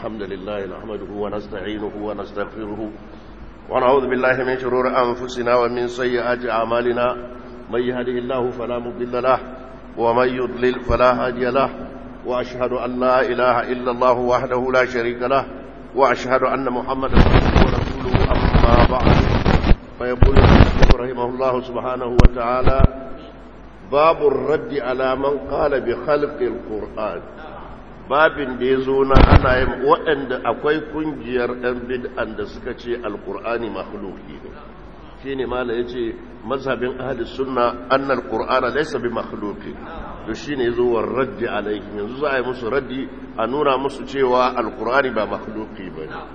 الحمد لله نحمده ونستعينه ونستغفره ونعوذ بالله من شرور أنفسنا ومن سيئات أعمالنا من يهده الله فلا مضل له ومن يضلل فلا هادي له وأشهد أن لا إله إلا الله وحده لا شريك له وأشهد أن محمدا عبده ورسوله أما بعد فيقول رحمه الله سبحانه وتعالى باب الرد على من قال بخلق القرآن babin da ya zo na ana yin waɗanda akwai ƙungiyar ɗan bid'an da suka ce alƙur'ani makhluki ne shi ne mala ya ce mazhabin ahli sunna annal qur'ana laysa bi makhluki to shi ne zo war raddi alaihim yanzu za a yi musu raddi a nuna musu cewa alƙur'ani ba makhluki ba ne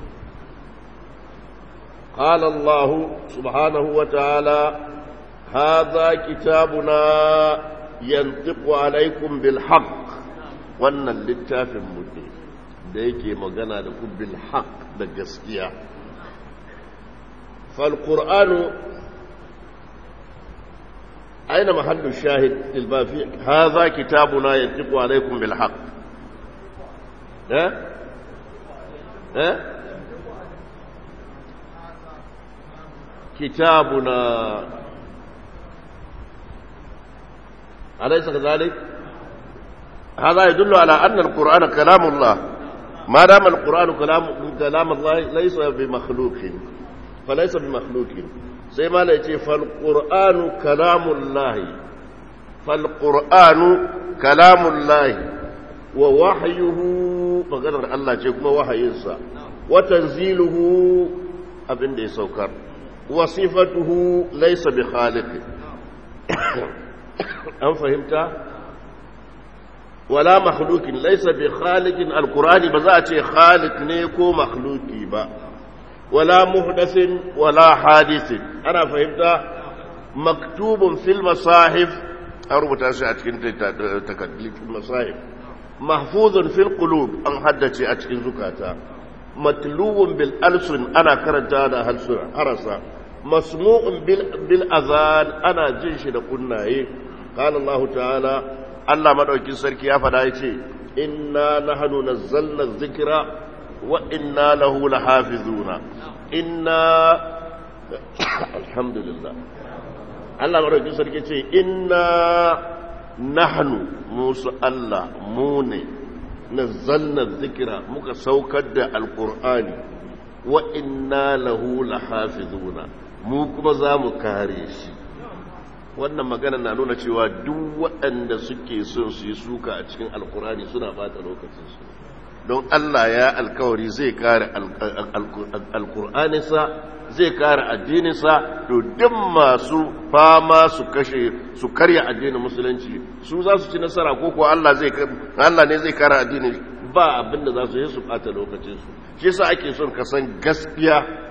قال الله سبحانه وتعالى هذا كتابنا ينطق عليكم بالحق wannan littafin mutu da yake magana da ku bil haq da gaskiya fal qur'anu aina mahallu shahid lil bafi hadha kitabuna yantiqu alaykum bil haq eh eh kitabuna alaysa kadhalik هذا يدل على أن القرآن كلام الله ما دام القرآن كلام, كلام الله ليس بمخلوق فليس بمخلوق زي ما ليتي فالقرآن كلام الله فالقرآن كلام الله ووحيه فقدر الله جيكما وحي إنسا وتنزيله أبن دي سوكر وصفته ليس بخالق أم فهمت؟ wala makhlukin laisa bi khaliqin alqur'ani ba za a ce khaliq ne ko makhluki ba wala muhdathin wala hadithin ana fahimta maktubun fil masahif an rubuta shi a cikin takaddun masahif mahfuzun fil qulub an haddace a cikin zukata matluwun bil alsun ana karanta da halsuna harasa masmu'un bil bil azan ana jin shi da kunnaye qala allah ta'ala Allah madaukin sarki ya fada ya ce inna nahnu nazzalna dhikra wa inna lahu lahafizuna inna alhamdulillah Allah madaukin sarki ce inna nahnu musu Allah mu ne nazzalna dhikra muka saukar da alqur'ani wa inna lahu lahafizuna mu kuma za mu kare shi wannan magana na nuna cewa duk waɗanda suke son su yi suka a cikin alkurani suna bata lokacinsu don Allah ya alkawari zai kare alkur'aninsa zai kare addininsa to duk masu fama su kashe su karya addinin musulunci su za su ci nasara ko kuwa Allah zai Allah ne zai kare addinin ba abinda za su yi su bata lokacinsu shi yasa ake son ka san gaskiya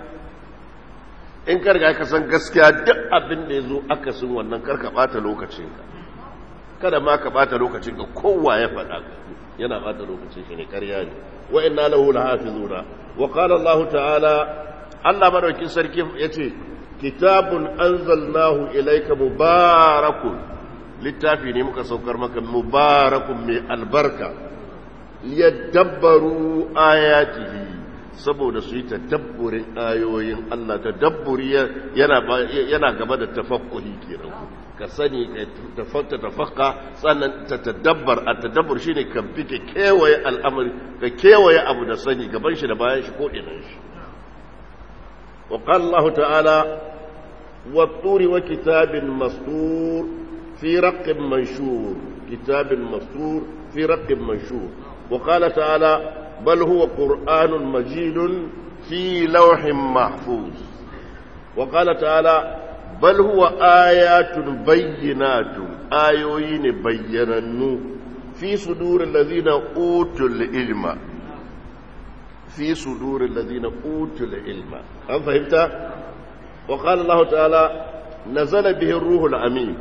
in karga ka san gaskiya duk abin da ya zo akasin wannan karka bata lokacinka kada ma ka bata lokacinka kowa ya faɗa yana bata lokacin shi ne karya ne wa inna lahu lahafizuna wa qala Allah ta'ala Allah madaukin sarki yace kitabun anzalnahu ilayka mubarakun littafi ne muka saukar maka mubarakun mai albarka liyadabbaru ayatihi saboda su yi tadabburin ayoyin Allah tadabburi yana gaba da tafakkuhi kenan ka sani ka tafakka tafakka sannan ta tadabbar a tadabbur shine ka bi ka kewaye al'amari ka kewaye abu da sani gaban shi da bayan shi ko idan shi wa qala Allah ta'ala wa turi wa kitabin mastur fi raqqin manshur kitabin mastur fi raqqin manshur wa qala ta'ala بل هو قرآن مجيد في لوح محفوظ وقال تعالى بل هو آيات بينات آيوين بيننو في صدور الذين أوتوا العلم في صدور الذين أوتوا العلم هل فهمت؟ وقال الله تعالى نزل به الروح الأمين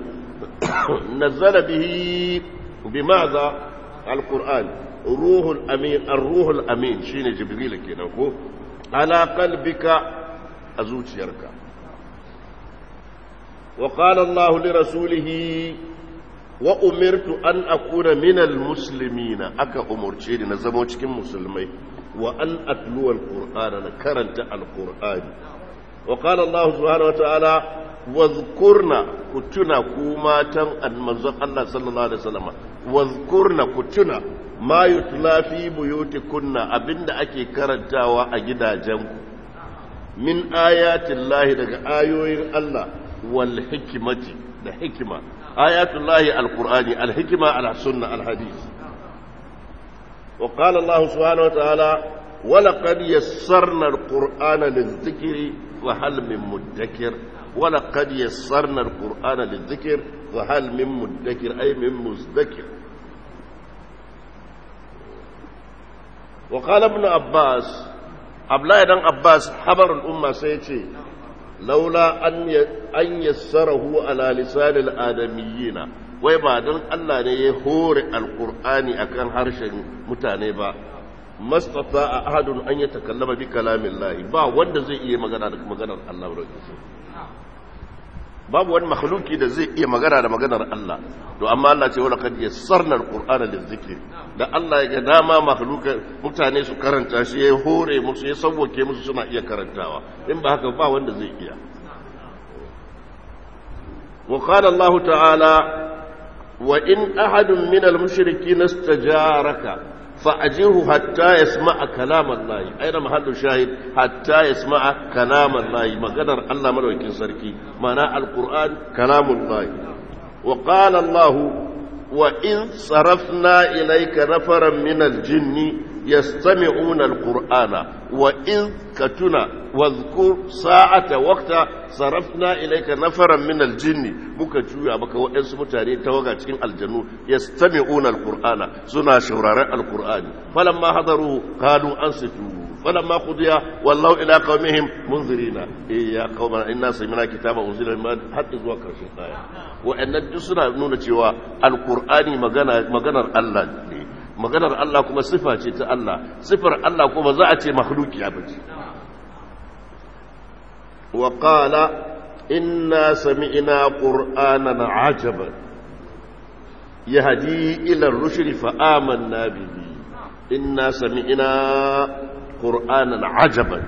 نزل به بماذا القرآن روح الأمين الروح الأمين شين جبريل كده على قلبك أزوج يركا وقال الله لرسوله وأمرت أن أكون من المسلمين أكا أمرتي نزمو cikin musulmai wa an atluwa alqur'ana na karanta alqur'ani wa qala Allah subhanahu wa ta'ala wazkurna ku tuna ku matan manzon Allah sallallahu alaihi wasallam wazkurna ku tuna ma yutla fi buyutikunna abinda ake karantawa a gidajenku min ayatin lahi daga ayoyin Allah wal hikimati da hikima ayatul lahi alqur'ani alhikima alsunna alhadith wa qala Allah subhanahu wa ta'ala wa laqad yassarna alqur'ana lizikri wa hal min mudakkir wa laqad yassarna alqur'ana lizikr wa hal min mudakkir ay min muzdakir وقال ابن عباس abdullahi dan abbas habarul umma sai ce laula an yassarahu ala lisanil adamiyina wai ba don Allah ne ya hore alqur'ani akan harshen mutane ba mastata a ahadun an yatakallama bi kalamillahi ba wanda zai iya magana da maganar Allah babu wani makhluki da zai iya magana da maganar Allah to amma Allah ce wala kad yassarna alqur'ana lizikri da Allah ya ga dama makhluka mutane su karanta shi ya hore musu ya sauwake musu suna iya karantawa in ba haka ba wanda zai iya wa qala Allah ta'ala wa in ahadun min al-mushrikeena istajaraka فأجره حتى يسمع كلام الله أين محل الشاهد حتى يسمع كلام الله ما قدر الله ملوك سركي معنى القرآن كلام الله وقال الله وإن صرفنا إليك نفرا من الجن يستمعون القرآن وإن كتنا واذكر ساعة وقت صرفنا إليك نفرا من الجن muka juya maka waɗansu mutane ta waga cikin aljannu yastami'una alqur'ana suna shauraren alqur'ani falamma hadaru qalu ansitu falamma qudiya wallahu ila qaumihim munzirina eh ya qaumana inna sami'na kitaba unzila min hatta zuwa karshen aya wa'annan duk suna nuna cewa alqur'ani magana maganar Allah ne maganar Allah kuma sifa ce ta Allah sifar Allah kuma za a ce makhlukiya bace wa qala inna sami'na qur'anan ajaban yahdi ila ar-rushd fa amanna bihi inna sami'na qur'anan ajaban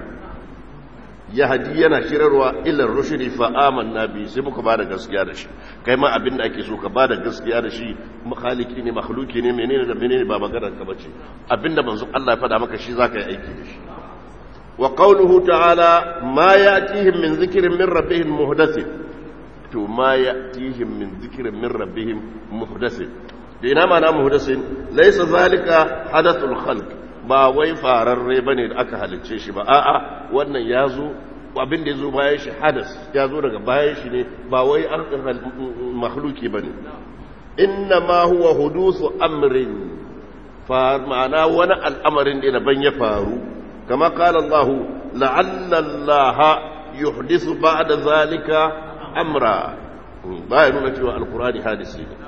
yahdi yana shirarwa ila ar-rushd fa amanna bihi sai muka bada gaskiya da shi kai ma abin da ake so ka bada gaskiya da shi makhaliki ne makhluki ne menene da menene ba maganar ka bace abinda manzo Allah ya faɗa maka shi zaka yi aiki da shi wa qawluhu ta'ala ma ya'tihim min dhikrin min rabbihim muhdathin to ma ya'tihim min dhikrin min rabbihim muhdathin da ina ma na muhdathin laysa zalika hadathul khalq ba wai fararre bane da aka halicce shi ba a'a wannan yazo abin da ya zo bayan shi hadas ya zo daga bayan shi ne ba wai an makhluki ba ne inna ma huwa hudusu amrin ma'ana wani al'amarin da daban ya faru kama kala Allah la'alla Allah yuhdisu ba'da zalika amra ba ya nuna cewa alkurani hadisi ne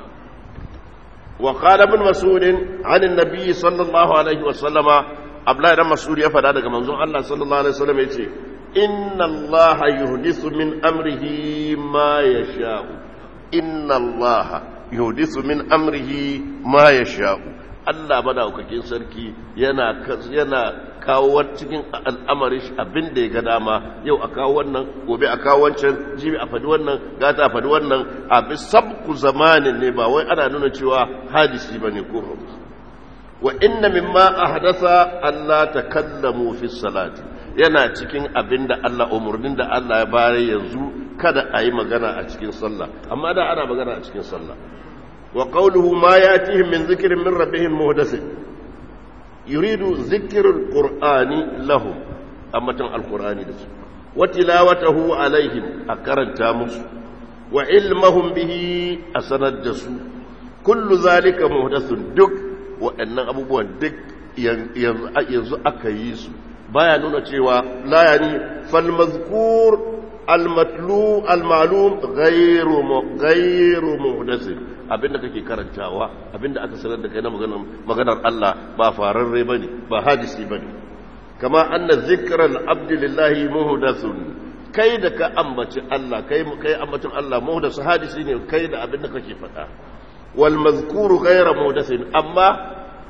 wa qala ibn mas'ud an annabi sallallahu alaihi wa sallama abdullahi dan mas'ud ya fada daga manzon Allah sallallahu alaihi wa sallam yace إن الله يحدث من أمره ما يشاء إن الله يحدث من أمره ما يشاء Allah madaukakin sarki yana yana kawo cikin al'amari abin da ya ga dama yau a kawo wannan gobe a kawo wancan jibi a fadi wannan gata a fadi wannan a bi sabku zamanin ne ba wai ana nuna cewa hadisi bane ko wa inna mimma ahdasa Allah takallamu fi salati yana cikin abin da Allah umarnin da Allah ya bare yanzu kada a yi magana a cikin sallah amma da ana magana a cikin sallah wa qawluhu ma yatihim min zikrin min rabbihim muhdathin yuridu zikrul qur'ani lahum amma tan alqur'ani da su wa tilawatahu alaihim a karanta musu wa ilmahum bihi a sanar da su kullu zalika muhdathun duk waɗannan abubuwan duk yanzu aka yi su baya nuna cewa la yani fal mazkur al matlu al ma'lum ghayru ghayru muhdath abinda kake karantawa abinda aka sanar da kai na maganar maganar Allah ba fararre bane ba hadisi bane kama anna zikra al abd lillahi muhdathun kai da ka ambaci Allah kai kai ambacin Allah muhdath hadisi ne kai da abinda kake faɗa wal mazkuru ghayra muhdathin amma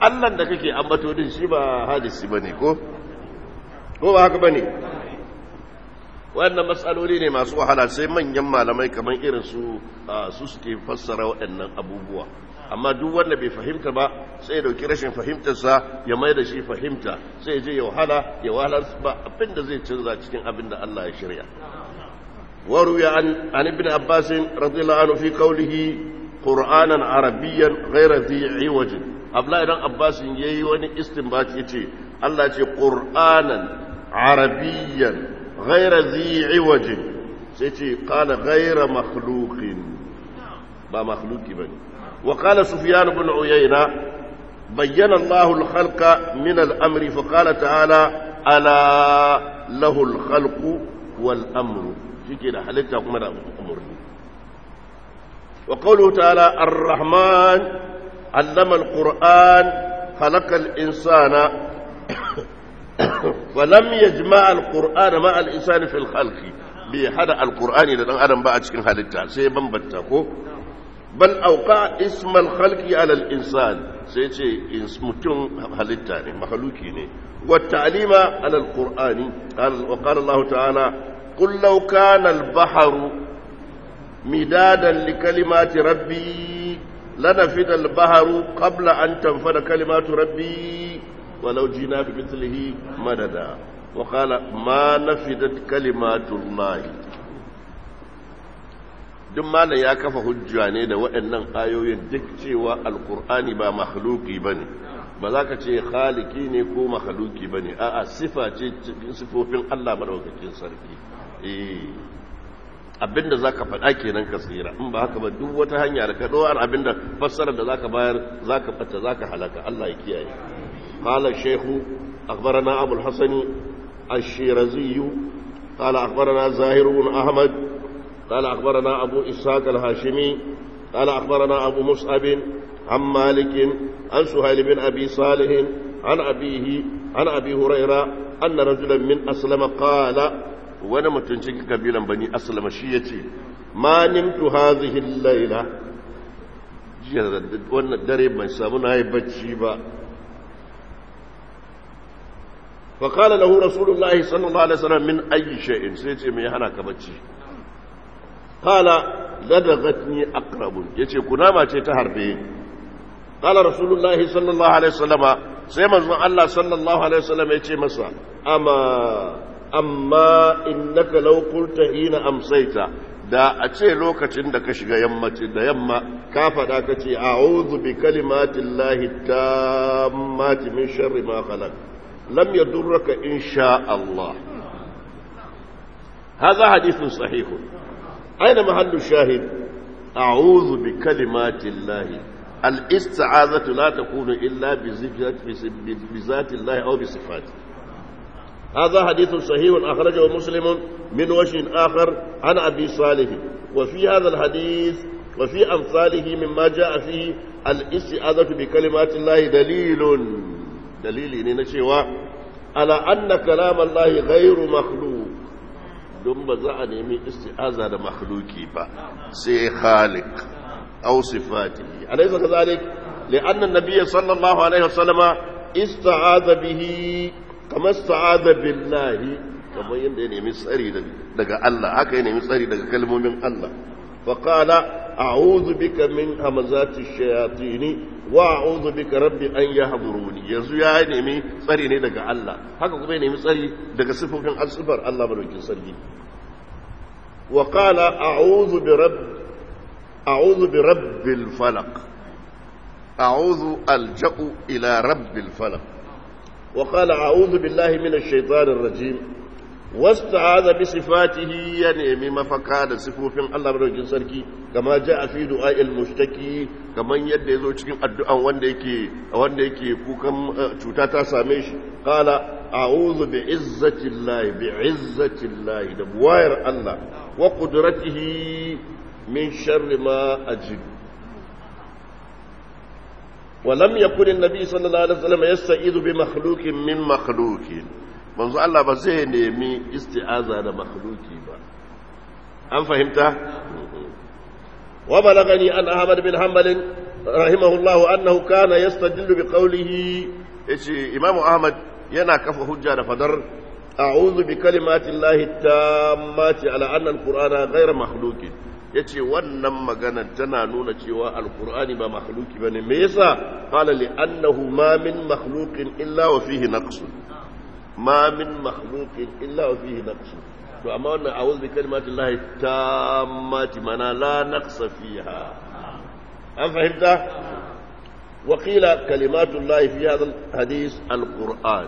Allah da kake ambato din shi ba hadisi bane ko ko ba haka bane wannan matsaloli ne masu wahala sai manyan malamai kamar irin su su suke fassara waɗannan abubuwa amma duk wanda bai fahimta ba sai ya dauki rashin fahimtarsa ya mai da shi fahimta sai ya je ya wahala ya wahala ba abin da zai canza cikin abin da Allah ya shirya وروي عن عن ابن عباس رضي الله عنه في قوله قرانا عربيا غير ذي عوج abdullahi dan abbas yayi wani istinbat yace Allah ce qur'anan arabiyyan ghayra zi iwaj sai ce qala ghayra makhluqin ba makhluqi bane wa qala sufyan ibn uyayna bayyana Allah al-khalqa min al-amri fa qala ta'ala ala lahu al-khalqu wal amru shike da halitta kuma da umurni wa qawluhu ta'ala ar-rahman allama al-qur'an khalaqa al-insana wa lam yajma' al-qur'ana ma al-insani fi al-khalqi bi hada al-qur'ani da dan adam ba a cikin halitta sai bambanta ko bal auqa isma al-khalqi ala al-insan sai ce mutum halitta ne makhluki ne wa ta'lima ala al-qur'ani wa qala Allah ta'ala قل لو كان البحر مدادا لكلمات ربي لنفد البحر قبل أن تنفد كلمات ربي ولو جينا بمثله مددا وقال ما نفدت كلمات الله duk malam ya kafa hujja ne da waɗannan ayoyin duk cewa alkur'ani ba makhluki ba ne ba za ka ce khaliki ne ko makhluki ba ne a'a sifa ce cikin sifofin allah maɗaukakin sarki abinda za ka faɗa kenan ka tsira in ba haka ba duk wata hanya da ka ɗowar abinda fassarar da za ka bayar za ka fata za ka halaka Allah ya kiyaye قال الشيخ أخبرنا أبو الحسن الشيرزي قال أخبرنا زاهر بن أحمد قال أخبرنا أبو إسحاق الهاشمي قال أخبرنا أبو مصعب عن مالك عن سهيل بن أبي صالح عن أبيه عن أبي هريرة أن رجلا من أسلم قال wani mutum cikin kabilan bani aslama shi ya ce ma nimtu hazihi laila jiya wannan dare ban samu na yi bacci ba faƙala lahu rasulullahi sallallahu alaihi wasallam min ayi shay'in sai ce mai hana ka bacci qala ladagatni aqrabun yace kunama ce ta harbe qala rasulullahi sallallahu alaihi wasallama sai manzon Allah sallallahu alaihi wasallam ya ce masa amma amma innaka law qulta hina amsayta da a ce lokacin da ka shiga yammaci da yamma ka faɗa ka ce a'udhu bi kalimatin lahi tammati min sharri ma khalaq lam yadurraka insha Allah هذا حديث صحيح أين محل الشاهد أعوذ بكلمات الله الاستعاذة لا تكون إلا بذات الله أو بصفاته هذا حديث صحيح أخرجه مسلم من وجه آخر عن أبي صالح وفي هذا الحديث وفي أمثاله مما جاء فيه الاستعاذة بكلمات الله دليل دليل نشوى على أن كلام الله غير مخلوق دم زعني من استعاذة مخلوقي با سي خالق أو صفاته أليس كذلك لأن النبي صلى الله عليه وسلم استعاذ به kamar sa'ada billahi kamar yadda ya nemi tsari daga Allah haka ya nemi tsari daga kalmomin Allah fa qala a'udhu bika min hamazati shayatin wa a'udhu bika rabbi an yahduruni yanzu ya nemi tsari ne daga Allah haka kuma ya nemi tsari daga sifofin asfar Allah madaukin sarki wa qala a'udhu bi rabb a'udhu bi rabbil falaq a'udhu alja'u ila rabbil falaq وقال أعوذ بالله من الشيطان الرجيم واستعاذ بصفاته يعني مفكا صفوف الله من سركي كما جاء في دعاء المشتكي كما يد يزو cikin addu'an wanda yake wanda yake kukan cuta ta same shi qala a'udhu bi izzati llahi bi izzati llahi da buwayar Allah wa qudratihi min sharri ma ajid ولم يكن النبي صلى الله عليه وسلم يستعيذ بمخلوق من مخلوق manzo Allah ba zai nemi isti'aza da makhluki ba an fahimta wa balagani an ahmad bin hanbal رحمه الله أنه كان يستدل بقوله يشي إمام أحمد ينا كف حجة فدر أعوذ بكلمات الله التامات على أن القرآن غير مخلوق yace wannan magana tana nuna cewa alkur'ani ba makhluki bane me yasa qala li annahu ma min makhluqin illa wa fihi naqsun ma min makhluqin illa wa fihi naqsun to amma wannan a'udhu bi kalimatillahi tammati mana la naqsa fiha an fahimta wa qila kalimatullahi fi hadha alhadith alquran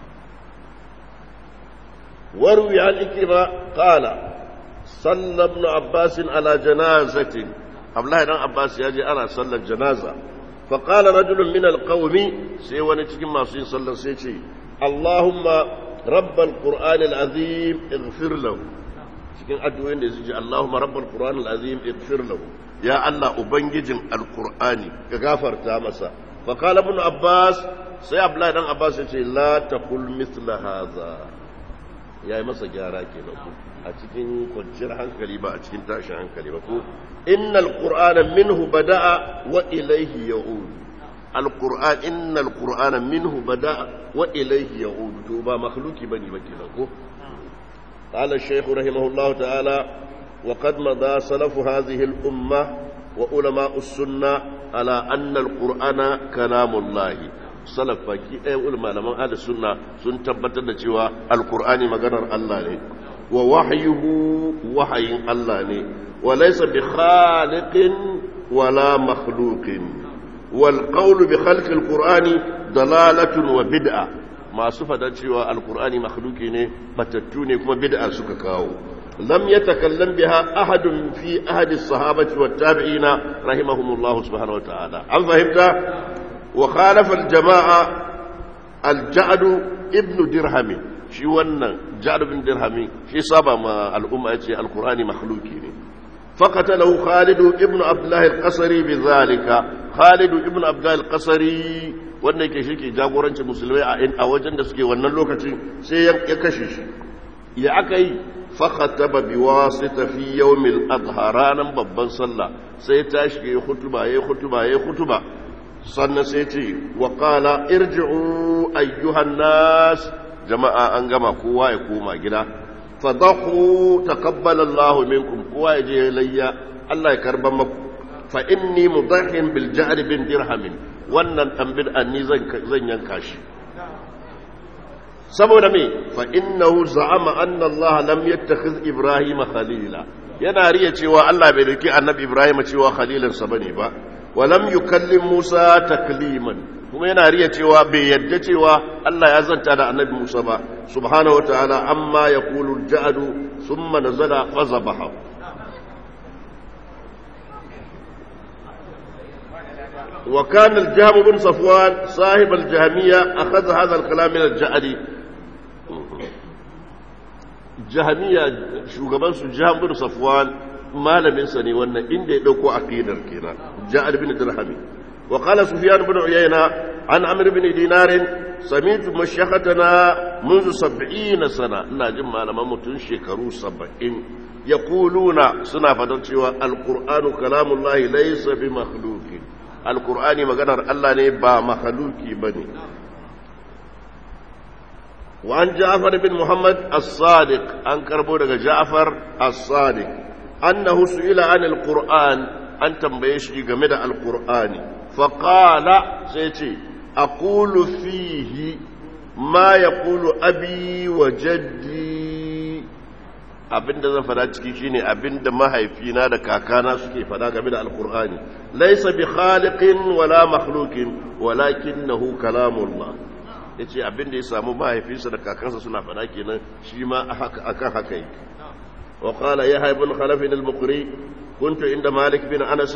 وروي عن إكرمة قال صلى ابن عباس على جنازة الله بن عباس يجي أنا صلى الجنازة فقال رجل من القوم سيواني تكيم ما صلى سيتي اللهم رب القرآن العظيم اغفر له cikin addu'o'in da su ji Allahumma rabbal Qur'an al-azim ighfir lahu ya Allah ubangijin al-Qur'ani ka gafarta masa fa qala ibn Abbas sai Abdullahi dan Abbas ya ce la taqul mithla hadha yayi masa gyara kenan ko a cikin kwanciyar hankali ba a cikin tashin hankali ba ko innal qur'ana minhu bada'a wa ilayhi ya'ud al-qur'an innal qur'ana minhu bada'a wa ilayhi ya'ud to ba makhluki bane ba kenan ko قال الشيخ رحمه الله تعالى وقد مضى سلف هذه الأمة وعلماء السنة على أن القرآن كلام الله salaf baki ɗaya ulama malaman ahli sunna sun tabbatar da cewa alqur'ani maganar Allah ne wa wahyuhu wahayin Allah ne wa laysa bi khaliqin wala makhluqin wal qawlu bi khalqi alqur'ani dalalatun wa bid'a masu fadar cewa alqur'ani makhluqi ne batattu ne kuma bid'a suka kawo lam yatakallam biha ahadun fi ahadi as-sahabati wat tabi'ina rahimahumullah subhanahu wa ta'ala an fahimta وخالف الجماعة الجعد ابن درهم shi wannan ja'ad bin dirhami shi saba ma al'umma yace alqur'ani makhluki ne faqatalahu khalid ibn abdullah al-qasri bidhalika khalid ibn abdullah al-qasri wanda yake shi ke jagorancin musulmai a wajen da suke wannan lokacin sai ya kashe shi ya aka yi fakhataba biwasita fi yawmil adha ranan babban sallah sai tashi yayi khutuba yayi khutuba yayi khutuba sannan sai ce wa ƙala irji'u ayyuhan nas jama'a an gama kowa ya koma gida fadahu taqabbala Allah minkum kowa ya je layya Allah ya karban maku fa inni mudahin bil ja'd bin dirham wannan dan bid'an ni zan zan yanka shi saboda me fa innahu za'ama anna Allah lam yattakhiz Ibrahim khalila yana riya cewa Allah bai dauki annabi Ibrahim cewa khalilinsa bane ba walam yukallim Musa takliman kuma yana riya cewa bai yadda cewa Allah ya zanta da annabi Musa ba subhanahu wataala amma yaqulu al-ja'du thumma nazala fazabaha وكان الجهم بن صفوان صاحب الجهمية أخذ هذا الكلام من الجعد جهمية شو قبل جهم بن صفوان malaminsa ne wannan inda ya ɗauko aqidar kenan ja'ad bin dirhami wa qala sufyan bin uyayna an amr bin dinar sami'tu mashayikhatana منذ 70 sana ina jin malaman mutun shekaru 70 yaquluna suna fadar cewa alqur'anu kalamullahi laysa bi makhluqin alqur'ani maganar Allah ne ba makhluki bane وعن جعفر بن محمد الصادق أن كربو جعفر الصادق أنه سئل عن القرآن أن تنبيشي جمد القرآن فقال سيتي أقول فيه ما يقول أبي وجدي abinda zan fada ciki shine abinda mahaifina da kakana suke fada game da alkur'ani laysa bi khaliqin wala makhluqin walakinahu kalamullah yace abinda ya samu mahaifinsa da kakansa suna fada kenan shi ma akan haka yake وقال يحيى بن خلف المقري كنت عند مالك بن انس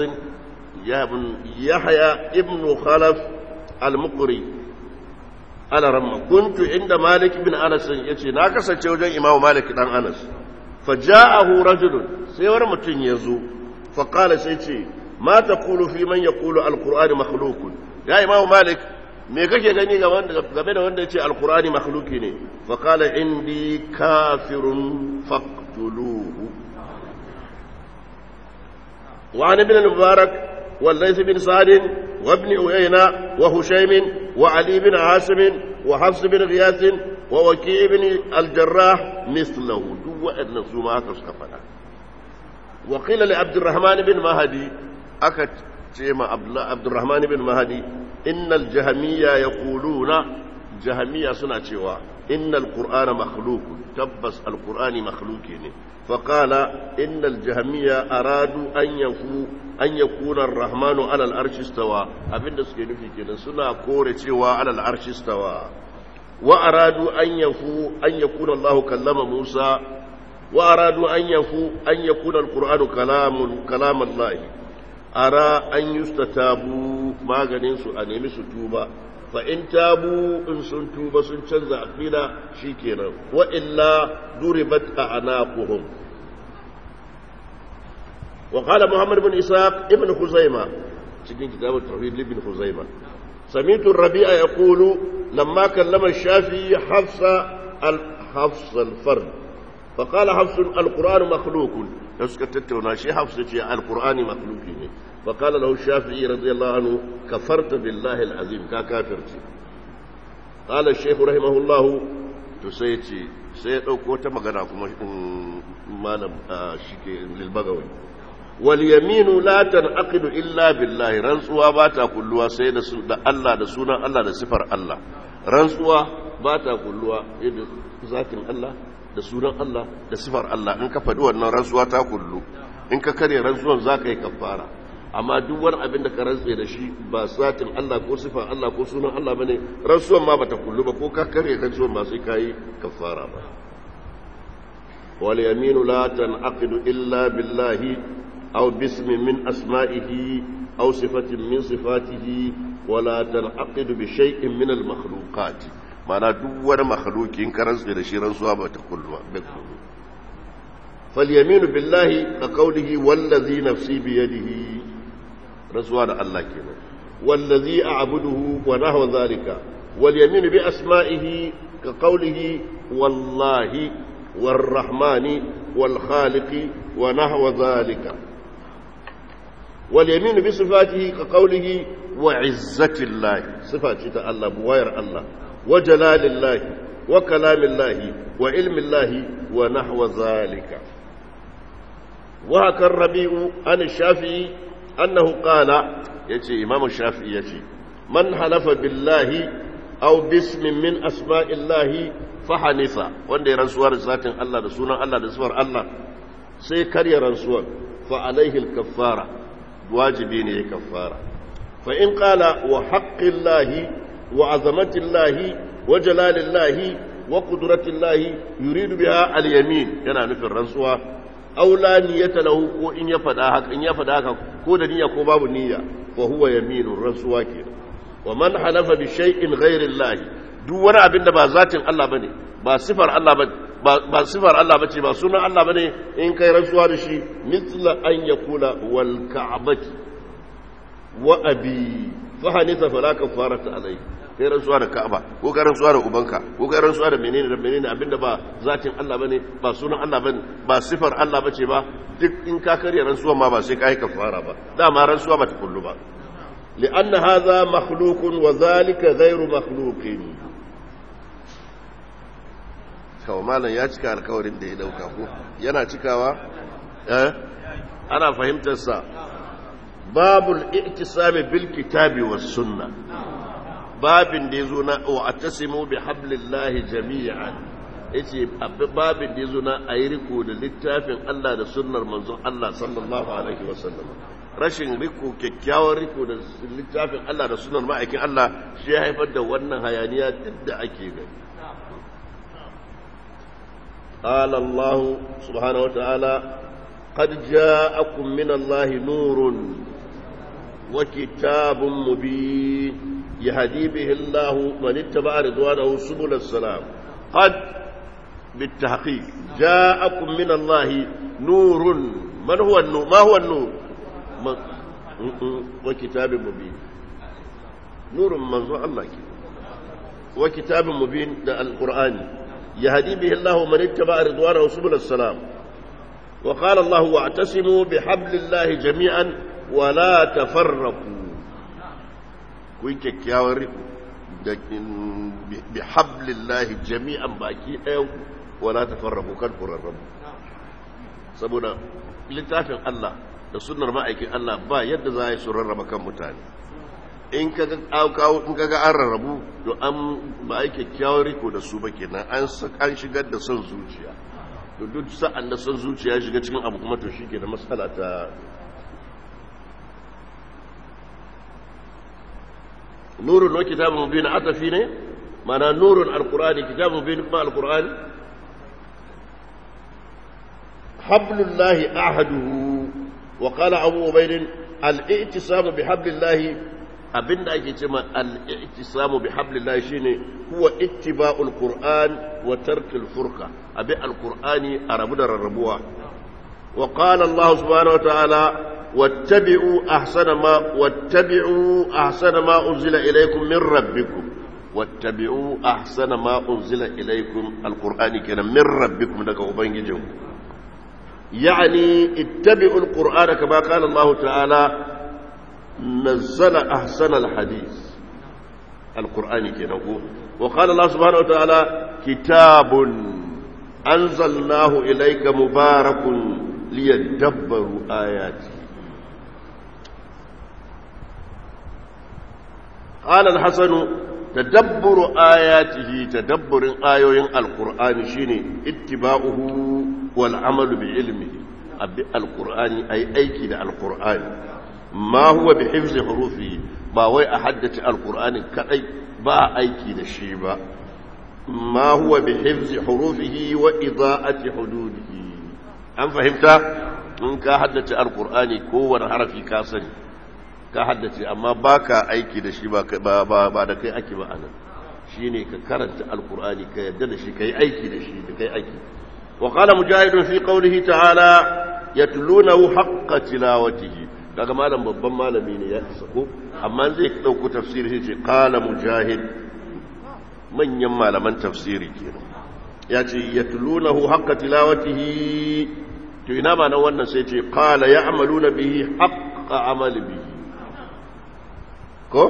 يحيى ابن خلف المقري على رمى كنت عند مالك بن انس يتي نا kasance wajen imamu malik dan anas فجاءه رجل sai wani mutum ya zo فقال sai ce ما تقول في من يقول القرآن مخلوق يا إمام مالك me kake gani game da wanda ya ce alkurani makhluki ne faƙala indi kafirun faktuluhu وعن ابن المبارك والليث بن سعد وابن عيينة وهشيم وعلي بن عاصم وحفص بن غياث ووكيع بن الجراح مثله دو أن سماك سكفنا وقيل لعبد الرحمن بن مهدي أكت شيما عبد الرحمن بن مهدي إن الجهمية يقولون جهمية سنة شوا إن القرآن مخلوق تبس القرآن مخلوقين فقال إن الجهمية أرادوا أن يكون أن يكون الرحمن على العرش استوى أبين دسكي نفي كده سنة كورة شوا على العرش استوى وأرادوا أن يفو أن يكون الله كلم موسى وأرادوا أن يفو أن يكون القرآن كلام كلام الله أرى أن يستتابوا ما غنينسوا أن يمسوا توبة فإن تابوا إن سن توبة سن تنزع أقيلا شيكينا وإلا ضربت أعناقهم وقال محمد بن إسحاق ابن خزيمة cikin kitab التوحيد لابن خزيمة سمعت الربيع يقول لما كلم الشافعي حفص حفص الفرد فقال حفص القرآن مخلوق تسكتتونا شي حفص القرآن مخلوق فقال له الشافعي رضي الله عنه كفرت بالله العظيم كافرت قال الشيخ رحمه الله تسيتي سيدوكو تمغنا كما مالم شيكي للبغوي واليمين لا تنعقد الا بالله رنسوا باتا كلوا سي da Allah da sunan Allah da sifar Allah rantsuwa bata kulluwa da zatin Allah da sunan Allah da sifar Allah in ka faɗi wannan rantsuwa ta kullu in ka kare rantsuwan za ka yi kafara amma duk wani abin da ka rantse da shi ba satin Allah ko sifar Allah ko sunan Allah bane rantsuwan ma bata kullu ba ko ka kare rantsuwan ba sai ka yi kafara ba wal yaminu la tanqidu illa billahi aw bismin min asma'ihi aw sifatin min sifatihi wala tanqidu bi shay'in min al makhluqat mana duk wani makhluki in ka rantse da shi rantsuwa ba ta kullu ba فاليمين بالله كقوله والذي نفسي بيده رسول الله كنا والذي أعبده ونحو ذلك واليمين بأسمائه كقوله والله والرحمن والخالق ونحو ذلك واليمين بصفاته كقوله وعزة الله صفات الله بوير الله وجلال الله وكلام الله وعلم الله ونحو ذلك وهكا الربيع عن الشافعي أنه قال يتي إمام الشافعي يتي من حلف بالله أو باسم من أسماء الله فحنث وند رسول ذات الله رسول الله رسول الله سيكري رسول فعليه الكفارة واجبين كفارة فإن قال وحق الله وعظمة الله وجلال الله وقدرة الله يريد بها اليمين yana nufin rantsuwa aula niyyata lahu ko in ya fada haka in ya fada haka ko da niyya ko babu niyya fa huwa yaminun rantsuwa ke wa man halafa bi shay'in ghairi Allah duk wani abin da ba zatin Allah bane ba sifar Allah ba ba sifar Allah bace ba sunan Allah bane in kai rantsuwa da shi mithla an yakula wal ka'bati wa abi fa hanisa fala kafarata alayhi kai rantsuwa da Ka'aba ko kai rantsuwa da ubanka ko kai rantsuwa da menene da menene abinda ba zatin Allah bane ba sunan Allah bane ba sifar Allah bace ba duk in ka karya rantsuwa ma ba sai kai kafara ba dama rantsuwa ba ta kullu ba لأن هذا مخلوق وذلك غير مخلوق kawo malam ya cika alkawarin da ya dauka ko yana cikawa eh ana fahimtar sa babul i'tisami bil kitabi was sunnah babin da ya zo na wa atasimu bi hablillahi jami'an yace babin da ya zo na ayi riko da littafin Allah da sunnar manzon Allah sallallahu alaihi wasallam rashin riko kyakkyawan riko da littafin Allah da sunnar ma'aikin Allah shi ya haifar da wannan hayaniya duk da ake gani قال الله سبحانه وتعالى قد جاءكم من الله نور وكتاب مبين يهدي به الله من اتبع رضوانه سبل السلام قد بالتحقيق جاءكم من الله نور من هو النور ما هو النور وكتاب مبين نور منظور الله وكتاب مبين ده القرآن يهدي به الله من اتبع رضوانه سبل السلام وقال الله واعتصموا بحبل الله جميعا wala tafarraku ku yi kyakkyawar riko da bi hablillahi jami'an baki ɗayan wala tafarraku kan kurarrabu saboda littafin Allah da sunnar ma'aikin Allah ba yadda za a yi su rarraba kan mutane in kaga in kaga an rarrabu to an ba a kyakkyawar riko da su ba kenan an an shigar da son zuciya to duk sa'an da son zuciya shiga cikin abu kuma to shi ke da matsala ta nurun wa kitabun mubin atafi ne mana nurun alqur'ani kitabun mubin kuma alqur'ani hablullahi ahaduhu wa qala abu ubayd al-i'tisamu bihablillahi abinda ake cewa al-i'tisamu bihablillahi shine huwa ittiba'ul qur'an wa tarkul furqa abi al-qur'ani arabu da rarrabuwa wa qala Allah subhanahu wa ta'ala واتبعوا أحسن ما واتبعوا أحسن ما أنزل إليكم من ربكم واتبعوا أحسن ما أنزل إليكم القرآن كان من ربكم لك أبنجم يعني اتبعوا القرآن كما قال الله تعالى نزل أحسن الحديث القرآن كان وقال الله سبحانه وتعالى كتاب أنزلناه إليك مبارك ليدبروا آياته قال الحسن تدبر آياته تدبر آيوين القرآن شيني اتباعه والعمل بعلمه أبي القرآن أي أيكي القرآن ما هو بحفظ حروفه ما هو أحدث القرآن كأي با أيكي الشيبة ما هو بحفظ حروفه وإضاءة حدوده أم فهمت؟ إن كحدث القرآن كون حرفي كاسني ka haddace amma ba ka aiki da shi ba da kai ake ba anan shi ne ka karanta alkur'ani ka yadda da shi ka yi aiki da shi da kai aiki wa kala mujahidun fi qawlihi ta'ala yatlunahu haqqa tilawatihi daga malam babban malami ne ya isa ko amma zai dauko tafsiri sai ce qala mujahid manyan malaman tafsiri kenan ya ce yatlunahu haqqa tilawatihi to ina ma nan wannan sai ce qala ya'maluna bihi haqqa amali bihi ko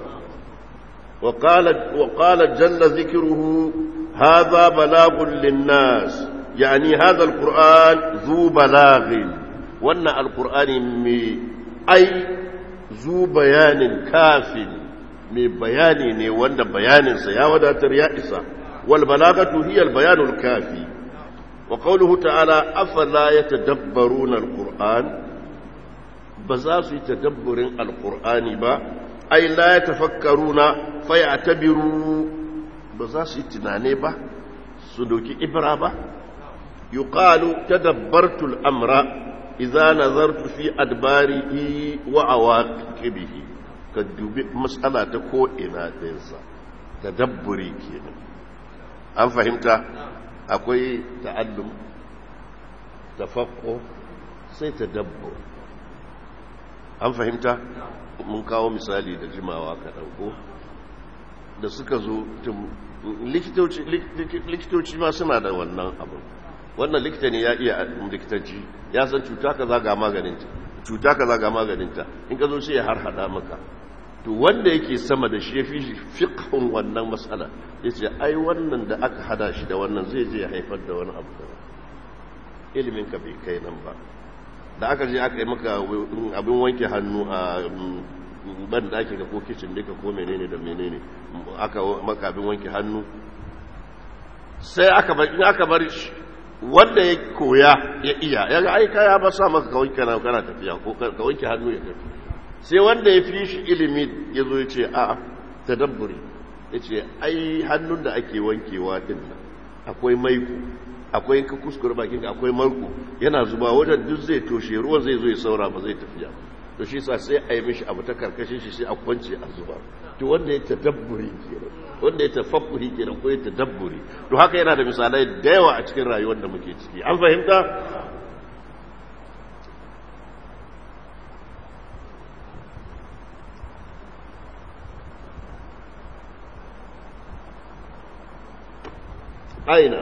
وقال وقال جل ذكره هذا بلاغ للناس يعني هذا القرآن ذو بلاغ وان القرآن مي أي ذو بيان كاف مي بيان ني وان بيان سيا وداتر يا إسا والبلاغة هي البيان الكافي وقوله تعالى أفلا يتدبرون القرآن بزاس يتدبر القرآن با ai la ya tafakkaruna fa ya tabiru ba za su yi tunane ba su doki ibra ba yuqalu tadabbartu al-amra idza nazartu fi adbarihi wa awaqibihi ka dubi mas'ala ta ko ina dinsa tadabburi kenan an fahimta akwai ta'allum tafakko sai tadabbur an fahimta mun kawo misali da jimawa kaɗan ko da suka zo likitoci ma suna da wannan abin wannan likita ne ya iya likitanci ya san cuta ka zaga maganinta cuta ka zaga maganinta in ka zo sai ya harhada maka to wanda yake sama da shi ya fi fiqhun wannan matsala ya ce ai wannan da aka hada shi da wannan zai je ya haifar da wani abu da ilimin ka bai kai nan ba da aka je aka yi maka abin wanke hannu a ban da ake ga ko kicin duka ko menene da menene aka maka abin wanke hannu sai aka bar in aka bar wanda ya koya ya iya ya ga aika ya ba sa maka ka wanke kana kana tafiya ko ka wanke hannu ya tafi sai wanda ya fi shi ilimi ya zo ya ce a tadabburi ya ce ai hannun da ake wankewa din akwai maiko akwai ka kuskure bakin akwai marko yana zuba wajen duk zai toshe ruwan zai zo ya saura ba zai tafiya to shi sa sai a yi mishi abu ta karkashin shi sai a kwance a zuba to wanda ya tadabburi kenan wanda ya tafakkuri kenan ko ya tadabburi to haka yana da misalai da yawa a cikin rayuwar da muke ciki an fahimta أين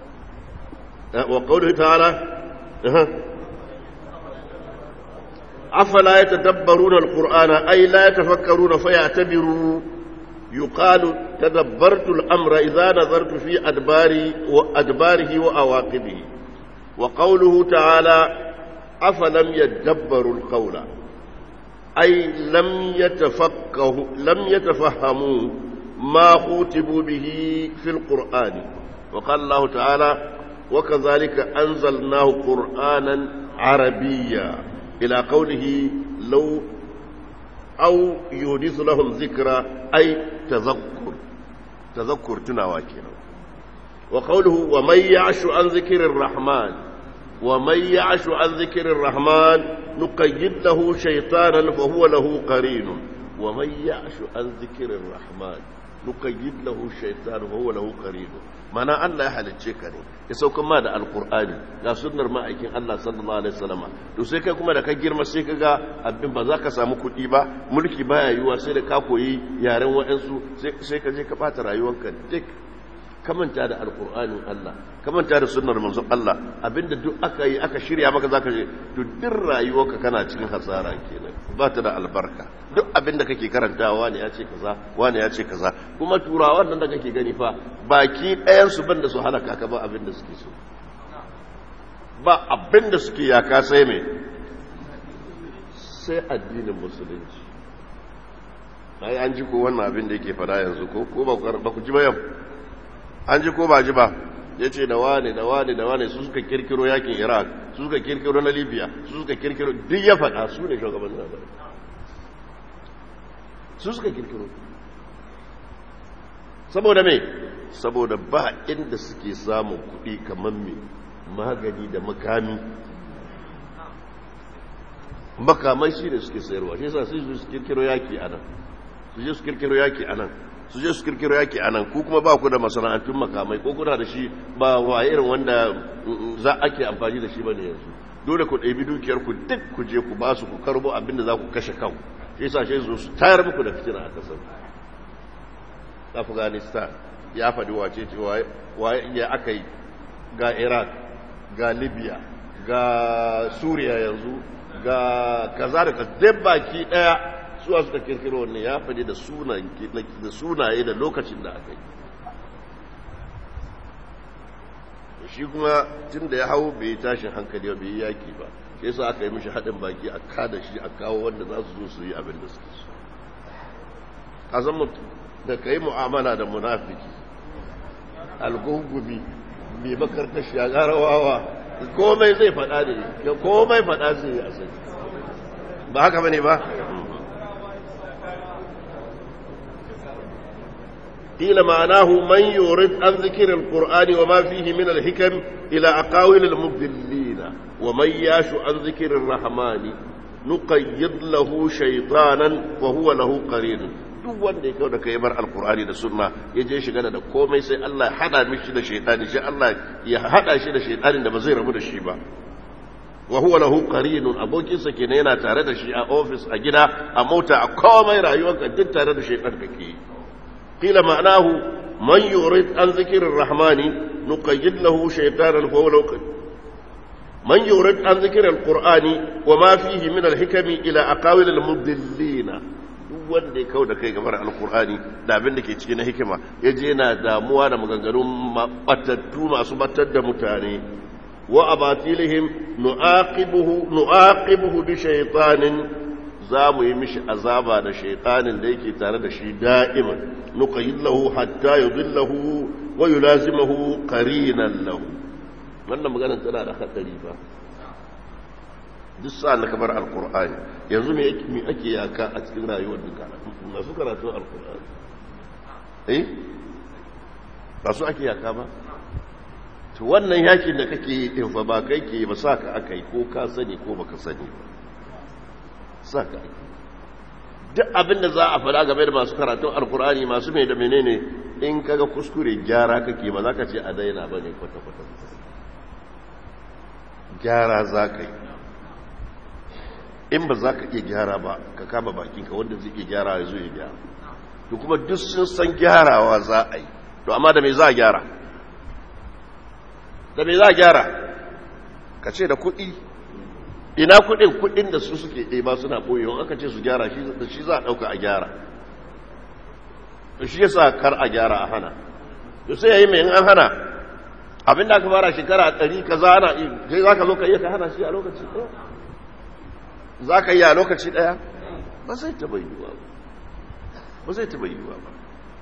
وقوله تعالى أفلا يتدبرون القرآن أي لا يتفكرون فيعتبروا يقال تدبرت الأمر إذا نظرت في أدبار وأدباره وأواقبه وقوله تعالى أفلم يدبروا القول أي لم يتفقهوا لم يتفهموا ما خوتبوا به في القرآن وقال الله تعالى وكذلك أنزلناه قرآنا عربيا إلى قوله لو أو يحدث لهم ذكرى أي تذكر تذكر تناواكنا وقوله ومن يعش عن ذكر الرحمن ومن يعش عن ذكر الرحمن نقيد له شيطانا فهو له قرين ومن يعش عن ذكر الرحمن نقيد له شيطانا فهو له قرين mana Allah ya halicce ka ne ya sauka ma da alkur'ani ga sunnar ma'aikin Allah sallallahu alaihi wasallam to sai kai kuma da ka girma sai ka ga abin ba za ka samu kuɗi ba mulki baya yiwuwa sai da ka koyi yaren wa'ansu sai ka je ka bata rayuwarka duk ka manta da alkur'anin Allah ka manta da sunnar manzon Allah abinda duk aka yi aka shirya maka zaka je to duk rayuwarka kana cikin hasara kenan ba ta da albarka duk abinda kake karantawa wani ya ce kaza wani ya ce kaza kuma turawan nan da kake gani fa baki ɗayan su banda su halaka ka ba abinda suke so ba abinda suke yaka sai me sai addinin musulunci ai an ji ko wannan abin da yake fada yanzu ko ko ba ku ji ba yau an ji ko ba ji ba ya ce da wane da wane da wane su suka kirkiro yakin iraq su suka kirkiro na libya su suka kirkiro duk ya faɗa su ne shugaban labarai su suka kirkiro saboda me saboda ba inda suke samun kuɗi kamar me magani da makami makamai shi ne suke sayarwa shi yasa sai su kirkiro yaki a nan su je su kirkiro yaki a nan su je su kirkiro yaki a nan ku kuma ba ku da masana'antun makamai ko kuna da shi ba wa irin wanda za ake amfani da shi ba ne yanzu dole ku ɗabi dukiyar ku duk ku je ku ba su ku karbo abin da za ku kashe kan shi sa shi su tayar muku da fitina a kasar afghanistan ya faɗi wace ce wa ya aka yi ga iraq ga libya ga suriya yanzu ga kaza da kaza baki ɗaya suwa suka kirkiro wannan ya faɗi da sunaye da lokacin da aka yi shi kuma tun da ya hau bai yi tashin hankali ba bai yi yaki ba shi yasa aka yi mishi haɗin baki a kada shi a kawo wanda za su zo su yi abin da suke so a zan mutu da ka yi mu'amala da munafiki algungumi mai makarkashi a garawawa komai zai faɗa ne komai faɗa zai yi a sani ba haka bane ba قيل معناه من يورد عن ذكر القرآن وما فيه من الحكم إلى أقاويل المضلين ومن ياش عن ذكر الرحمن نقيض له شيطانا وهو له قرين duk wanda ya kawo da kai bar alkur'ani da sunna ya je shiga da komai sai Allah ya hada mishi da shaytani sai Allah ya hada shi da shaytanin da ba zai rabu da shi ba wa huwa lahu qarinun abokinsa kenan yana tare da shi a office a gida a mota a komai rayuwarka duk tare da shaytan kake yi قيل معناه من يريد عن ذكر الرحمن نقيد له شيطانا فهو له من يريد عن ذكر القرآن وما فيه من الحكم إلى أقاويل المضلين wanda ya kau da kai gabar alkur'ani da abin da ke cikin hikima ya je na damuwa da maganganun batattu masu batar da mutane wa abatilihim nu'aqibuhu nu'aqibuhu bi shaytanin za mu yi mishi azaba da shaitanin da yake tare da shi da'iman nuqayyid lahu hatta yudillahu wa yulazimuhu qarinan lahu wannan maganar tana da hadari ba duk sa'an da kamar alqur'ani yanzu me yake me ake yaka a cikin rayuwar duka masu karatu alqur'ani eh ba su ake yaka ba to wannan yakin da kake yi din fa ba kai ke ba saka akai ko ka sani ko baka sani ba saka duk abin da za a faɗa game da masu karatun alkur'ani masu mai da menene in kaga kuskure gyara kake ba za ka ce a daina ba ne kwata-kwata gyara za ka yi in ba za ka iya gyara ba ka kama bakinka wanda zai iya gyara ya zo ya gyara to kuma duk sun san gyarawa za a yi to amma da me za a gyara da me za a gyara ka ce da kuɗi ina kudin kudin da su suke ɗeba suna ɓoyewa aka ce su gyara shi da shi za a ɗauka a gyara to shi yasa kar a gyara a hana to sai yayi mai in an hana abin da aka fara shekara ɗari ka za ana kai za ka zo ka iya ka hana shi a lokaci ɗaya za ka iya a lokaci ɗaya ba zai taɓa yiwuwa ba ba zai taɓa yiwuwa ba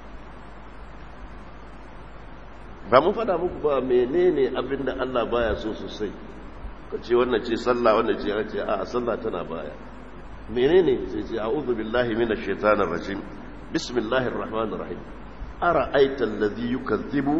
ba mun faɗa muku ba menene abin da Allah baya so sosai ka ce wannan ce sallah wannan ce ya ce a sallah tana baya menene sai ce a'udhu billahi minash shaitanir rajim bismillahir rahmanir rahim ara'aita allazi yukazzibu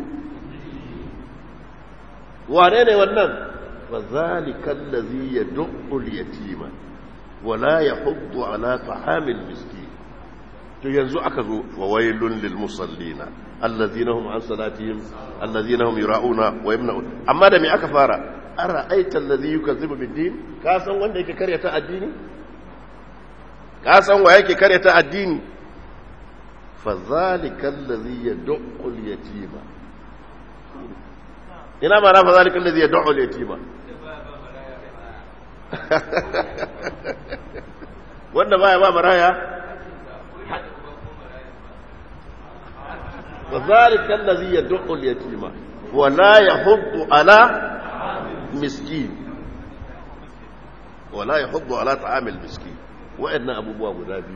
wane ne wannan fa zalika allazi yad'u al-yatima wa la yahuddu ala ta'amil miskin to yanzu aka zo wa wailun lil musallina allazina hum an salatihim allazina hum yura'una wa yamna'un amma da me aka fara ara'aita allazi yukazzibu bid-din ka san wanda yake karyata addini ka san wa yake karyata addini fa zalika allazi yad'u al-yatima ina ma na fa zalika allazi yad'u al-yatima wanda baya ba maraya وذلك الذي يدعو اليتيم ولا يحض على مسكين ولا يحض على طعام المسكين وإن أبو بواب نبي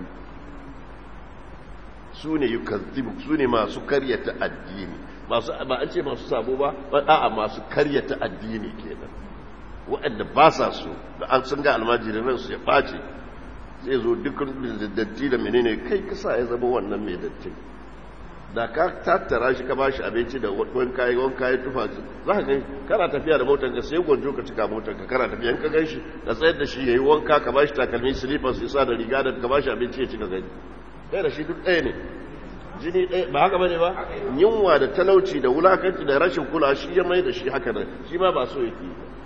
سوني يكذب سوني ما سكرية الدين masu ba an ce masu sabo ba a'a masu karyata addini kenan waɗanda ba sa so da an sun ga almajirin ransu ya ɓace sai zo dukkan datti da menene kai kasa ya zama wannan mai dattin da ka tattara shi ka ba shi abinci da wani kayi wani kayi tufa za ka gani kana tafiya da motar ka sai gwanjo ka cika motar ka kana tafiya in ka gan shi ka tsayar da shi ya yi wanka ka ba shi takalmi slippers ya sa da riga da ka ba shi abinci ya cika gani ɗaya da shi duk ɗaya ne jini ɗaya ba haka bane ba yunwa da talauci da wulakanci da rashin kula shi ya mai da shi haka nan shi ma ba so yake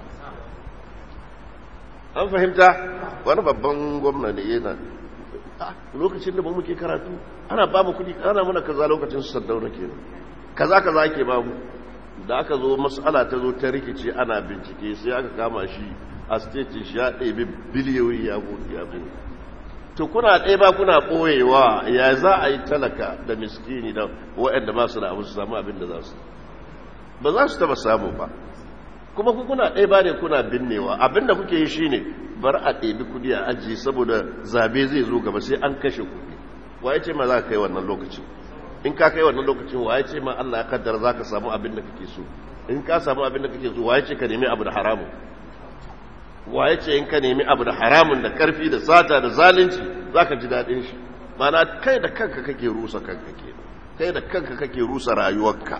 an fahimta wani babban gwamna ne yana lokacin da ba muke karatu ana ba mu kudi ana muna kaza lokacin su saddauna kenan kaza kaza ake ba mu da aka zo mas'ala ta zo ta rikice ana bincike sai aka kama shi a state shi ya ɗebi biliyoyi ya gudu ya gudu to kuna ɗaya ba kuna ɓoyewa ya za a yi talaka da miskini da waɗanda ba su da abu su samu abin da za su ba za su taba samu ba kuma ku kuna ɗaya ba ne kuna binnewa abin da kuke yi shine bar a ɗebi kudi a ajiye saboda zabe zai zo gaba sai an kashe kudi waye ce ma za ka kai wannan lokacin in ka kai wannan lokacin waye ce ma Allah ya kaddara za ka samu abin da kake so in ka samu abin da kake so waye ce ka nemi abu da haramun waye ce in ka nemi abu da haramun da karfi da sata da zalunci za ka ji daɗin shi mana kai da kanka kake rusa kanka ke kai da kanka kake rusa rayuwarka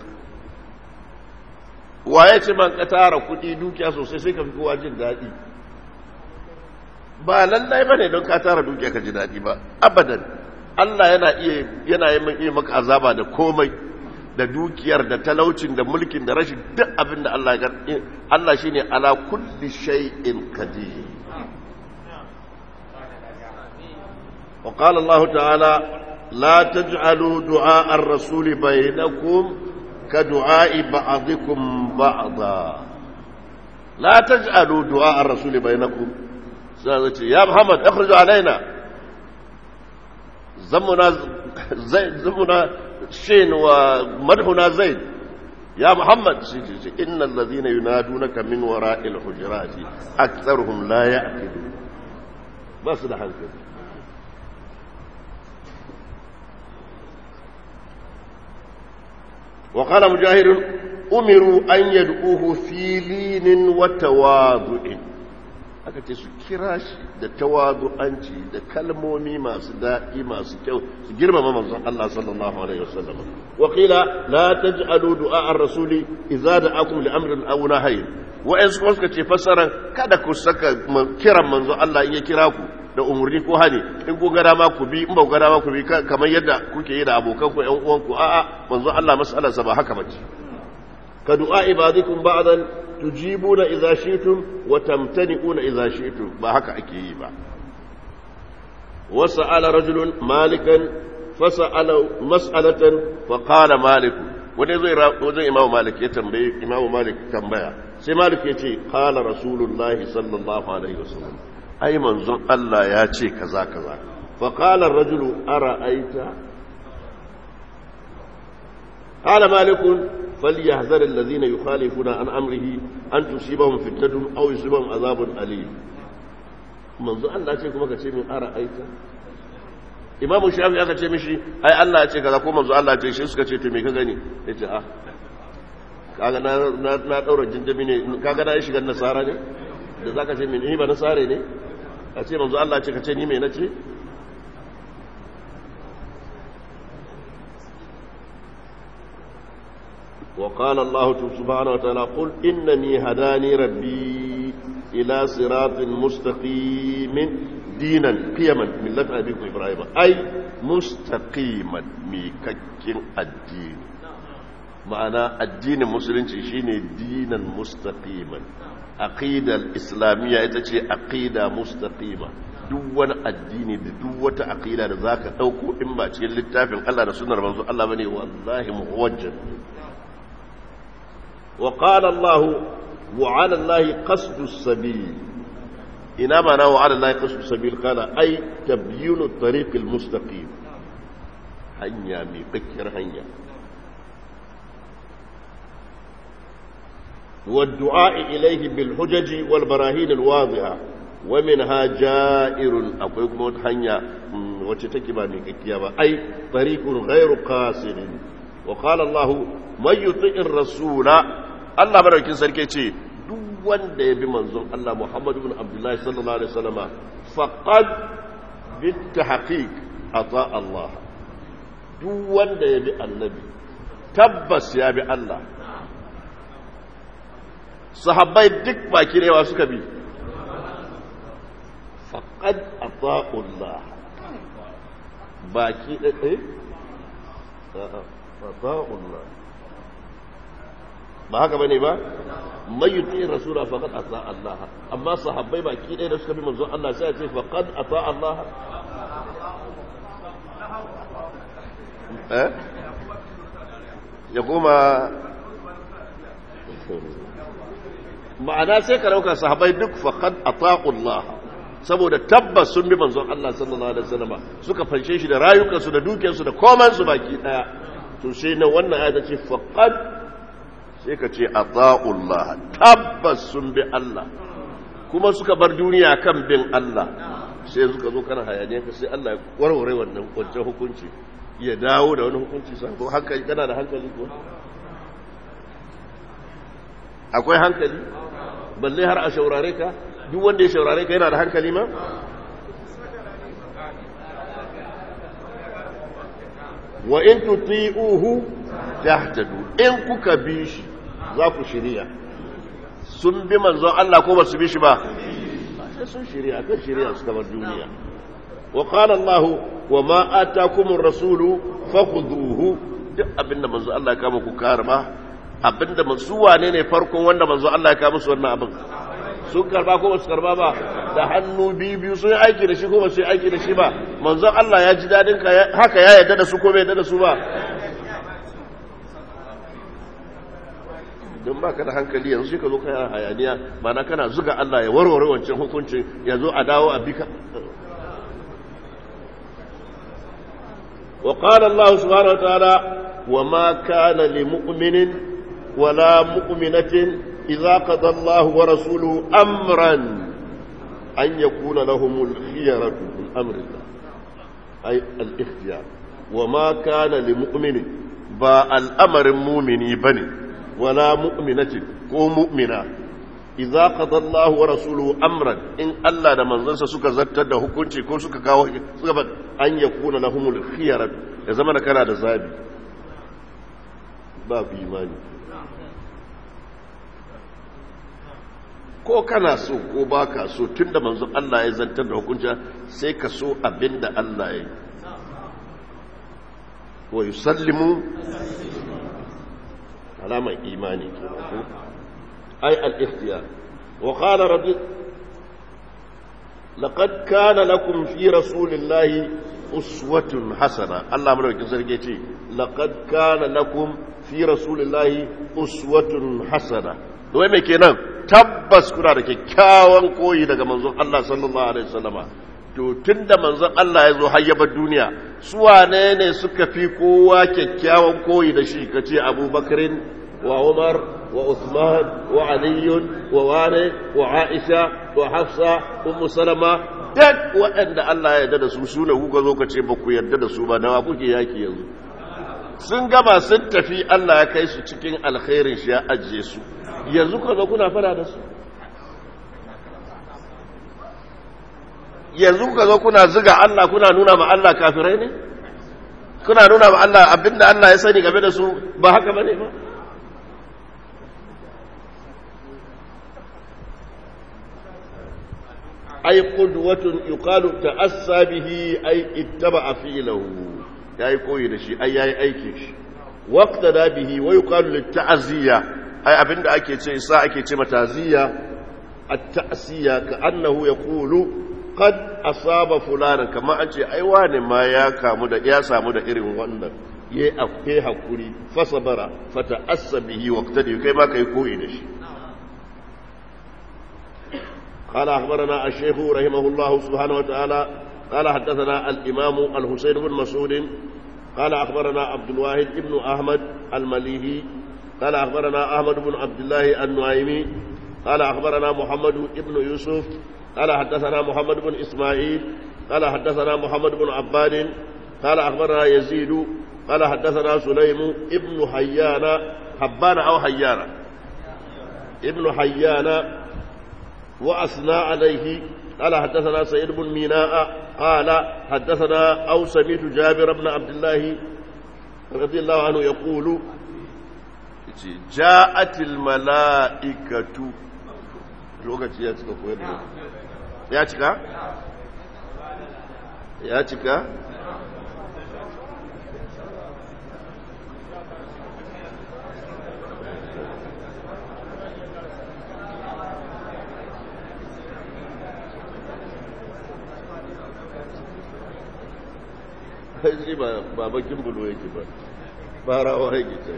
waye ce man ka tara kuɗi dukiya sosai sai ka fi kowa jin daɗi ba lallai bane don ka tara dukiya ka ji daɗi ba abadan Allah yana iya yana yi maka azaba da komai da dukiyar da talaucin da mulkin da rashin duk abin da Allah ya Allah shine ala kulli shay'in qadir wa qala Allah ta'ala la taj'alu du'a ar-rasul bainakum ka du'a'i ba'dikum ba'da la taj'alu du'a ar-rasul bainakum sai ce ya Muhammad akhruj alaina zamuna zaid zamuna shin wa madhuna zaid ya Muhammad inna alladhina yunadunaka min wara'il hujurati aktharuhum la ya'qilun bas da hankali وقال مجاهد أمروا أن يدعوه في لين وتواضع aka ce su kira shi da tawadu'anci da kalmomi masu daɗi masu kyau su girmama manzon Allah sallallahu alaihi wasallam wa qila la taj'alu du'a ar-rasuli idza da'akum li amrin aw nahyin wa in suka ce fassaran kada ku saka kiran manzon Allah in ya kira ku da umurni ko hani in ku ga dama ku bi in ba ku ga dama ku bi kamar yadda kuke yi da abokan ku ƴan uwan ku a'a manzon Allah mas'alarsa ba haka bace ka du'a ibadikum ba'dan tujibuna idza shi'tum wa tamtani'una idza shi'tum ba haka ake yi ba wasa'ala rajulun malikan fasa'ala mas'alatan fa qala malik wani zai wajen imamu malik ya tambaye imamu malik tambaya sai malik ya ce qala rasulullahi sallallahu alaihi wasallam ai manzon Allah ya ce kaza kaza fa qala ar-rajulu ara'aita qala malik فليحذر الذين يخالفون عن أمره أن تصيبهم فتنة أو يصيبهم عذاب أليم منذ أن لا تكون كتير من أرأيت imamu shafi aka ce mishi ai Allah ya ce kaza ko manzo Allah ya ce shi suka ce to me ka gani yace ah kaga na na na daura jinjami ne kaga na shiga nasara ne da zaka ce ni ba nasare ne a ce manzo Allah ya ce ka ce ni me nace وقال الله سبحانه وتعالى قل إنني هداني ربي إلى صراط مستقيم دينا قيما ملة أبيكم إبراهيم أي مستقيما ميككين الدين معنى الدين المسلم شيني دينا مستقيما عقيدة الإسلامية يتشي عقيدة مستقيمة duk wani addini da duk wata aqida da zaka dauko in ba cikin littafin Allah da sunnar manzo Allah bane wallahi muwajjah وقال الله وعلى الله قصد السبيل إنما معنى وعلى الله قصد السبيل قال أي تبيين الطريق المستقيم هنيا ميقكر هنيا والدعاء إليه بالحجج والبراهين الواضحة ومنها جائر أقولكم هنيا وتتكبا ميقكيا أي طريق غير قاصر وقال الله من يطيع الرسول Allah madaukin sarki ce duk wanda ya bi manzon Allah Muhammad ibn Abdullah sallallahu alaihi wasallam faqad bitahqiq ata Allah duk wanda ya bi annabi tabbas ya bi Allah sahabbai duk baki rewa suka bi faqad ata Allah baki eh ata Allah ba haka bane ba mai yuti rasula faqad ata Allah amma sahabbai baki ɗaya da suka bi manzon Allah sai ya ce faqad ata Allah eh ya kuma ma'ana sai ka dauka sahabbai duk faqad ata Allah saboda tabbas sun bi manzon Allah sallallahu alaihi wasallam suka fanshe shi da rayukansu da dukiyarsu da komansu baki daya to sai na wannan ayata ce faqad sai ka ce ata'ullah tabbas sun bi Allah kuma suka bar duniya kan bin Allah sai suka zo kana hayaniya ka sai Allah ya warware wannan kwanciyar hukunci ya dawo da wani hukunci sa ko hankali kana da hankali ko akwai hankali balle har a shaurare ka duk wanda ya shaurare ka yana da hankali ma wa in tuti'uhu tahtadu in kuka bi shi za ku shirya sun bi manzon Allah ko ba su bi shi ba sai sun shirya kan shirya su kamar duniya wa qala Allah wa ma atakumur rasulu fakhuduhu duk abinda manzon Allah ya kama ku karba abinda su wane ne farkon wanda manzon Allah ya kama musu wannan abin sun karba ko ba su karba ba da hannu biyu biyu sun yi aiki da shi ko ba su yi aiki da shi ba manzon Allah ya ji dadin ka haka ya yarda da su ko bai yarda da su ba don ba ka da hankali yanzu sai ka zo kana hayaniya mana kana zuga Allah ya warware wancan hukuncin ya zo a dawo a bika wa qala Allah subhanahu wa ta'ala wa ma kana li mu'minin wala mu'minatin idza qada Allah wa rasuluhu amran an yakuna lahumul khiyaratu min amrillah ay al-ikhtiyar wa ma kana li mu'minin ba al'amarin mumini bane ولا مؤمنة كو مؤمنة إذا قضى الله ورسوله أمرا إن الله ده منزلسا سكا زتر ده حكمتي كو سكا كاو سكا أن يكون لهم الخيرة إذا زمان كان ده زابي باب إيماني ko kana so ko baka so tunda manzon Allah ya zantar da hukunci sai ka so abinda Allah ya yi wa yusallimu علامة إيماني أي الاختيار وقال ربي لقد كان لكم في رسول الله uswatun hasana Allah madaukakin sarki ce laqad kana lakum fi rasulillahi uswatun hasana wai me kenan tabbas kuna da kyakkyawan koyi daga manzon Allah sallallahu alaihi wasallama to tunda manzon Allah ya zo hayyabar duniya su wane ne suka fi kowa kyakkyawan koyi da shi kace Abubakarin wa Umar wa Uthman wa Ali wa Wane wa Aisha wa Hafsa Ummu Salama duk waɗanda Allah ya yarda da su su ne kuka zo ka ce ba ku yarda da su ba dawa kuke yaki yanzu sun gama sun tafi Allah ya kai su cikin alkhairin shi ya ajiye su yanzu ka zo kuna fara da su yanzu ka zo kuna ziga Allah kuna nuna ma Allah kafirai ne kuna nuna ma Allah abinda Allah ya sani game da su ba haka bane ba ay qudwatun yuqalu ta'assa bihi ay ittaba'a fi'lahu yayi koyi da shi ai yayi aiki shi waqtada bihi wa yuqalu lit-ta'ziya ai abinda ake ce sa ake ce mataziya at-ta'siya ka annahu yaqulu qad asaba fulana kama an ce ai wane ma ya kamu da ya samu da irin wannan yayi afke hakuri fasabara fata'assa bihi waqtadi kai ma kai koyi da shi قال أخبرنا الشيخ رحمه الله سبحانه وتعالى قال حدثنا الإمام الحسين بن مسعود قال أخبرنا عبد الواحد بن أحمد المليهي قال أخبرنا أحمد بن عبد الله النعيمي قال أخبرنا محمد بن يوسف قال حدثنا محمد بن إسماعيل قال حدثنا محمد بن عباد قال أخبرنا يزيد قال حدثنا سليم ابن حيان حبان أو حيان ابن حيان وأثنى عليه قال حدثنا سيد بن ميناء قال حدثنا أو سميت جابر بن عبد الله رضي الله عنه يقول جاءت الملائكة lokaci ya cika koyar da ya cika? ya cika? shi ba bakin bulo yake ba farawa yake ce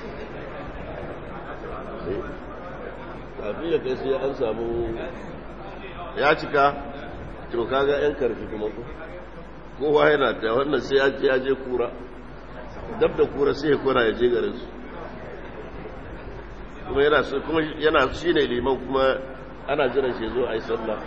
kafin ya kai sai an samu ya cika to kaga yan karfi kuma ko kowa yana ta wannan sai ya je kura dab da kura sai ya kura ya je garin su kuma yana kuma yana shine liman kuma ana jiran shi zo a yi sallah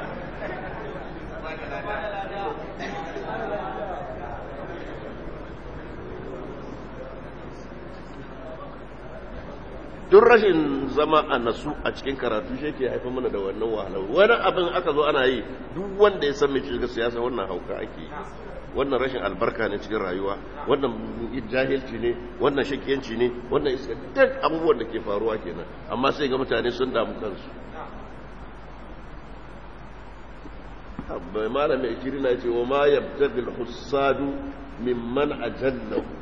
duk rashin zama a nasu a cikin karatu shi ke haifar mana da wannan wahalar wani abin aka zo ana yi duk wanda ya san mai shiga siyasa wannan hauka ake yi wannan rashin albarka ne cikin rayuwa wannan jahilci ne wannan shakiyanci ne wannan iska duk abubuwan da ke faruwa kenan amma sai ga mutane sun damu kansu bai malamin ikiri na ce wa ma yabtagil hussadu mimman ajallahu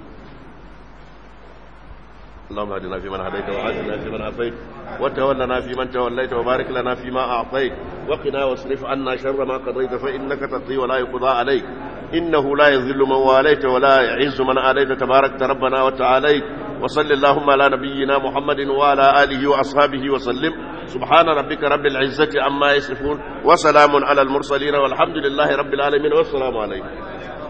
اللهم اهدنا فيمن هديت وعافنا فيمن عافيت وتولنا فيمن توليت وبارك لنا فيما اعطيت وقنا واصرف عنا شر ما قضيت فانك تقضي ولا يقضى عليك انه لا يذل من واليت ولا يعز من آليت تبارك ربنا وتعاليت وصل اللهم على نبينا محمد وعلى اله واصحابه وسلم سبحان ربك رب العزه عما يصفون وسلام على المرسلين والحمد لله رب العالمين والسلام عليكم